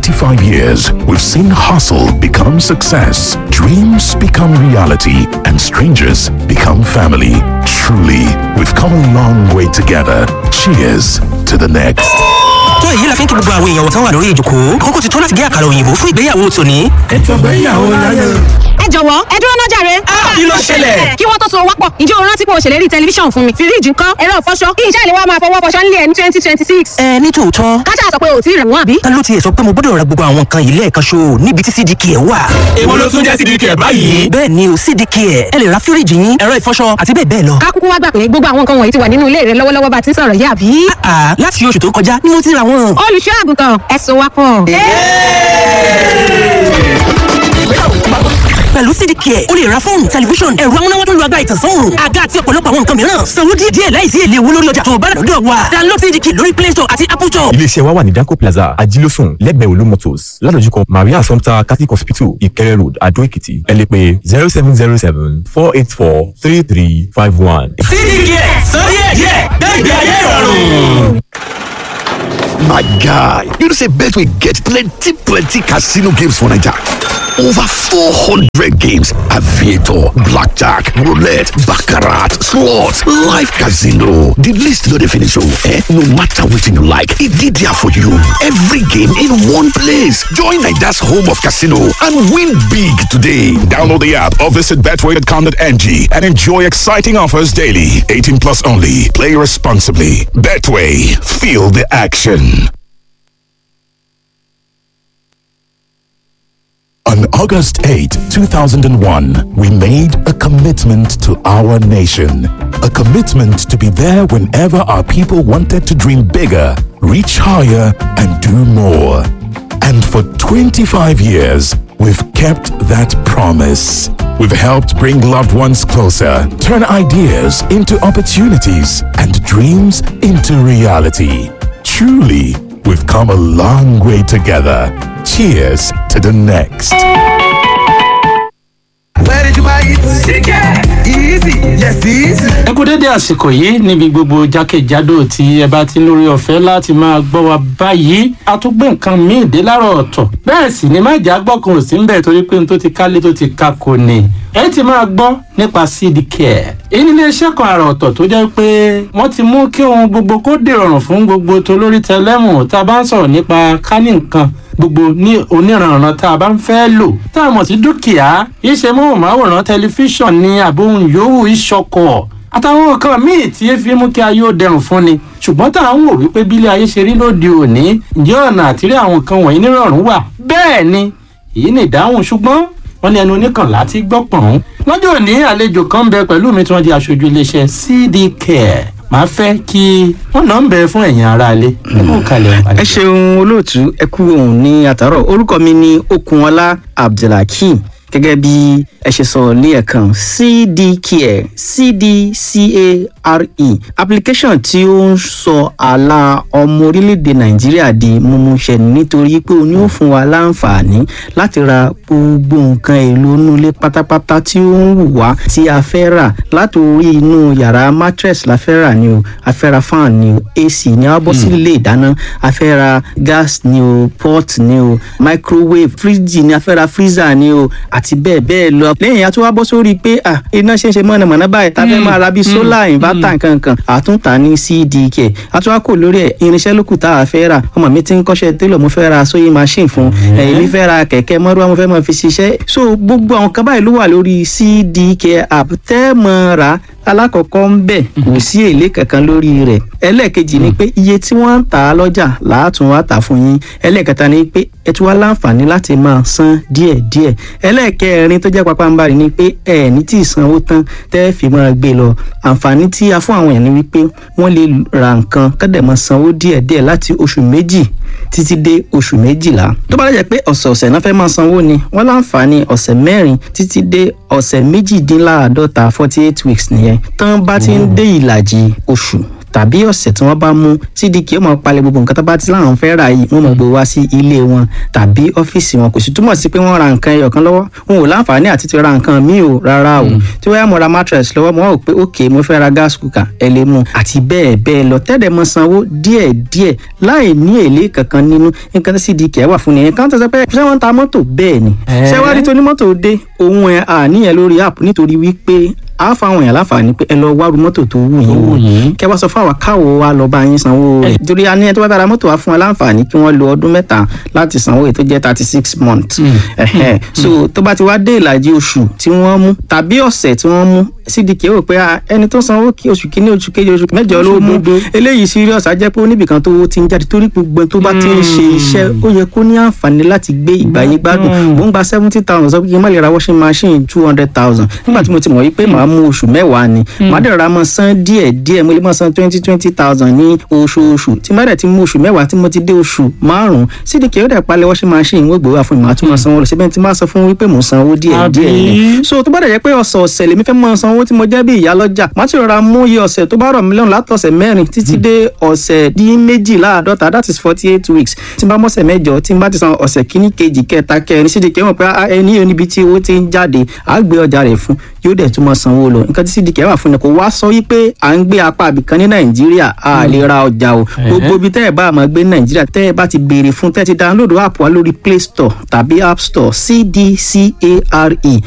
25 years, we've seen hustle become success, dreams become reality, and strangers become family. Truly, we've come a long way together. Cheers to the next. tó èyí la fi ń kí gbogbo àwọn èèyàn tán wà lórí ìjòkó àkókò ti tó láti gé àkàrà òyìnbó fún ìgbéyàwó tòní. ètò ìgbéyàwó láyé. ẹ jọ̀wọ́ ẹ dúró náà jàre. kí ló ṣẹlẹ̀? kí wọ́n tó so wápọ̀ ǹjẹ́ o rántí pé o ṣèlérí tẹlifíṣàn fún mi fíríjì ńkọ́ ẹ̀rọ ìfọṣọ kí iṣẹ́ ìléwọ́ máa fọwọ́ fọṣọ nílé ẹ̀ ní twenty twenty six. ẹ ní tòótọ́ kájà sọ pé o ò tí ì rẹ̀ wọ́n àbí. ta ló tiẹ̀ sọ pé mo gbọ́dọ̀ ra gbogbo àwọn nǹkan yìí lẹ́ẹ̀kan ṣo níbi tí cdk ẹ̀ wà. èwo ló tún jẹ́ sídìí kẹ̀ báyìí. bẹ́ẹ̀ ni o cdk ẹ̀ ẹ lè ra fíríjì yín ẹ̀rọ ìfọṣọ àti bẹ́ẹ̀ bẹ́ẹ̀ lọ. ká kúkú wá gbà pé gbogbo àwọn nǹkan wọ̀nyí ti wà nínú ilé rẹ lọ́wọ́lọ́wọ́ bá ti ń sọ̀rọ̀ yìí àbí. àà láti oṣù tó kọjá ni mo ti ra wọn. olùṣọ́ àgùntàn ẹ so wápọ̀. pẹ̀lú cdk ẹ̀ o lè ra fóònù tẹlifíṣọ̀n ẹ̀rọ amúnáwá tó ń lo agbára ìtànsán òòrùn àga àti ọ̀pọ̀lọpọ̀ àwọn nǹkan mìíràn sanwó díẹ̀ díẹ̀ láìsí èlé owó lórí ọjà tó o bá rà lọ́dọ̀ wa download cdk lórí play store àti apple store. iléeṣẹ́ wa wà ní danco plaza ajílósùn lẹ́gbẹ̀ẹ́ olú motors ládojúkọ maria assumpta catholic hospital ìkẹrẹ road adó èkìtì ẹ lè pè zero seven zero seven four eight four three three five one. sídìí kẹ̀ sọ díẹ̀ díẹ̀ gbẹ̀gbẹ̀ ayé ìrọ̀rùn. My guy, you know say Betway get plenty plenty casino games for Naija. Over 400 games, aviator, blackjack, roulette, baccarat, slots, live casino. The list no dey finish oh, eh? No matter wetin you like, e dey there for you. Every game in one place. Join Naija's home of casino and win big today. Download the app or visit betway.com.ng and enjoy exciting offers daily. 18 plus only. Play responsibly. Betway. Feel the action. On August 8, 2001, we made a commitment to our nation. A commitment to be there whenever our people wanted to dream bigger, reach higher, and do more. And for 25 years, we've kept that promise. We've helped bring loved ones closer, turn ideas into opportunities, and dreams into reality. Truly, we've come a long way together. Cheers to the next. Where did you buy it? Chicken. Easy. Yes, easy. ẹ kú dédé àsìkò yìí níbi gbogbo jákèjádò tí ẹ bá ti ń lórí ọ̀fẹ́ láti máa gbọ́ wa báyìí a tún gbé nǹkan míì dé láàárọ̀ ọ̀tọ̀ bẹ́ẹ̀ sì ni má jà gbọ́kàn ò sí ń bẹ̀ torí pé n tó ti kálé tó ti ka kò ní ẹ ti máa gbọ́ nípa seed care èyí nílé iṣẹ́ kan àrà ọ̀tọ̀ tó jẹ́ pé wọ́n ti mú kí ohun gbogbo kó dèrọ̀rùn fún gbogbo tolórí tẹlẹ́mù tá a bá ń sọ̀rọ̀ nípa kání nǹkan gbogbo ní oníranran tá a bá ń fẹ́ lò tá a mọ̀ sí dúkìá iṣẹ́ móhùnmáwòrán tẹlifíṣàn ní àbóhùn yòówù ìṣọkọ̀ àtàwọn nǹkan míì tí ẹ fi mú kí ayé ó dẹrùn fún ni ṣùgbọ́n tá à ń wò wípé bílé ayé ṣe rí lóde òní ǹjẹ́ ọ̀nà àtìrí àwọn nǹkan wọ̀nyí nírọ̀rùn wà bẹ́ẹ̀ ni èyí ni ìdáhùn ṣùgbọ́n wọ́n ní ẹnu oníkànlá ti gbọ́ pọ̀n. lọ́jọ́ òní àlejò kan ń bẹ pẹ̀lú mi tí wọ́n di aṣojú iléeṣẹ́ cd care màá fẹ́ kí wọ́n náà ń bẹ fún ẹ̀yin aráalé nínú kalẹ̀ ẹ ṣeun olóòtú ẹ kú òun ní àtàrọ orúkọ mi ní okunọlá abdulhakeem gẹ́gẹ́ bí ẹ ṣe sọ lẹ́ẹ̀kan cdcare cdcare application tí ó ń sọ àlà ọmọ orílẹ̀-èdè nàìjíríà di mímúṣẹ nítorí pé ó ní ó fún wa láǹfààní láti ra gbogbo nǹkan èlò inú ilé pátápátá tí ó ń wù wá tí a fẹ́ rà láti orí inú yàrá mattress la fẹ́ rà ni o a fẹ́ ra fan ni o ac ni a bọ́ sí ilé ìdáná a fẹ́ ra gas ni o pot ni o microwave fridge ni a fẹ́ ra freezer ni o àti bẹ́ẹ̀ bẹ́ẹ̀ lọ lẹ́yìn a tún wá bọ́ sórí pé ah iná ṣe ń ṣe mọ̀nàmọ́ná báyìí tá a fẹ́ máa ra bíi solar inverter nkankan àtúntà ní cdk a tún wá kò lórí ẹ̀ irinṣẹ́ lókù tá a fẹ́ rà ọmọ mi ti ń kọ́ṣẹ́ télọ̀ mo fẹ́ ra sewing machine fún èmi fẹ́ ra kẹ̀kẹ́ mọ́rúwá mo fẹ́ máa fi ṣiṣẹ́ so gbogbo àwọn kan báyìí ló wà lórí cdk app tẹ́ mọ́ ra alákọ̀ọ́kọ́ ń bẹ̀ kò sí èlé kankan lórí rẹ̀ ẹlẹ́ẹ̀kejì ni pé iye tí wọ́n ń tà á lọ́jà làátún wá tà fún yín ẹlẹ́ẹ̀kẹta ni pé ẹ tún wá láǹfààní láti máa san díẹ̀díẹ̀ ẹlẹ́ẹ̀kẹrin tó jẹ́ papambarì ni pé ẹ ní tí ì sanwó tán tẹ́ ẹ fi máa gbé lọ àǹfààní tí a fún àwọn èèyàn ni wípé wọ́n lè ra nǹkan kọ́dẹ̀ máa sanwó díẹ̀díẹ̀ láti oṣù méjì títí dé oṣù méjìlá tó bá lẹ́jẹ̀ pé ọ̀sẹ̀ọ̀sẹ̀ náà fẹ́ máa sanwó ni wọ́n láǹfààní ọ̀sẹ̀ mẹ́rin títí dé ọ̀sẹ̀ méjìdínláàádọ́ta forty eight weeks nìyẹn tán bá ti ń dé ìlàjì oṣù tàbí ọ̀sẹ̀ tí wọ́n bá mú cdk ó máa palẹ̀ gbogbo nǹkan tó bá ti láwọn fẹ́ rà yìí wọ́n máa gbé wá sí ilé wọn tàbí ọ́fíìsì wọn kò sì túmọ̀ sí pé wọ́n ra nǹkan ẹyọ kan lọ́wọ́ wọn ò láǹfààní àti ti ra nǹkan míì o rárá o tí wọ́n yá mo ra mattress lọ́wọ́ mo wá wò pé ok mo fẹ́ ra gas cooker ẹ lè mú àti bẹ́ẹ̀ bẹ́ẹ̀ lọ tẹ́lẹ̀ mọ sanwó díẹ̀ díẹ̀ láì ní èlé kankan nínú nǹkan tí cdk wà fún nìyẹn kan tó sọ pé ṣé wọ́n ń ta mọ́tò bẹ́ẹ̀ ni ṣé wàá rí tó ní mọ́tò dé òun ẹ̀ àníyàn lórí app nítorí wípé a fa àwọn èèyàn láǹfààní pé ẹ lọ wárú mọ́tò tó wù yín wò kẹ wá sọ fún àwa káwo wa lọ bá yín sanwó rẹ̀ torí a ní ẹ tó bá fẹ́ ra mọ́tò wa fún wa láǹfààní kí wọ́n lo ọdún mẹ́ta láti sanwó èyí tó jẹ́ thirty six months ẹ̀hẹ́ so tó bá ti wá dé ìlàjì oṣù tí wọ́n mú tàbí ọ̀sẹ̀ tí wọ́n mú cdk rò pé ẹni tó sanwó kí oṣù kínní oṣù kejì oṣù mẹ́jọ ló mú eléyìí serious á jẹ́ pé oníbìkan tó ti ń jáde torí gbogbo tó bá ti ń ṣe iṣẹ́ ó yẹ kó ní àǹfààní láti gbé ìgbà yín gbádùn mò ń gba seventy thousand sọ pé kí n má lè ra washing machine two hundred thousand nígbà tí mo ti mọ̀ wípé màá mú oṣù mẹ́wàá ni màá dẹ̀ ra mọ́ san díẹ̀ díẹ̀ mo lè mọ́ san twenty twenty thousand ní oṣooṣù tí má dẹ̀ ti mú oṣù mẹ́wàá tí mo ti dé oṣù márùn-ún cdk ó dẹ̀ palẹ̀ washing machine wọ́n gbé wá fún mi màá tún mọ́ sanwó lọ síbẹ̀ tí máa sọ fún wípé mò ń sanwó díẹ̀ díẹ̀ ni so tó bá dẹ̀ jẹ́ pé ọ̀sọ̀ọ̀sẹ̀ lèmi fẹ́ mọ́ sanwó tí mo jẹ́ bí ìyá lọ́jà màá ti rọra mú iye ọ̀sẹ̀ tó bá rọ̀ mí lọ́rùn látọ̀sẹ̀ mẹ́rin títí dé ọ̀sẹ̀ dín méjìláàdọ́ta that is forty eight weeks tí n bá mọ́sẹ̀ mẹ́jọ tí n bá ti san ọ̀sẹ̀ kíní kejì kẹta kẹrin cdk mọ̀ pé ẹni yóò níbi tí owó ti ń jáde àá gbé ọjà rẹ̀ fún yóò dẹ̀ tún mọ́ sanwó lọ nǹkan tí cdk wà fún ni kò wá sọ wípé à ń gbé apá àbìkan ní nàìjíríà a lè ra ọjà o gbogbo ibi tẹ́ ẹ̀ bá máa gbé ní nàìjíríà tẹ́ ẹ̀ bá ti béèrè fún tẹ́ ẹ ti download app wa lórí play store tàbí app store cdcare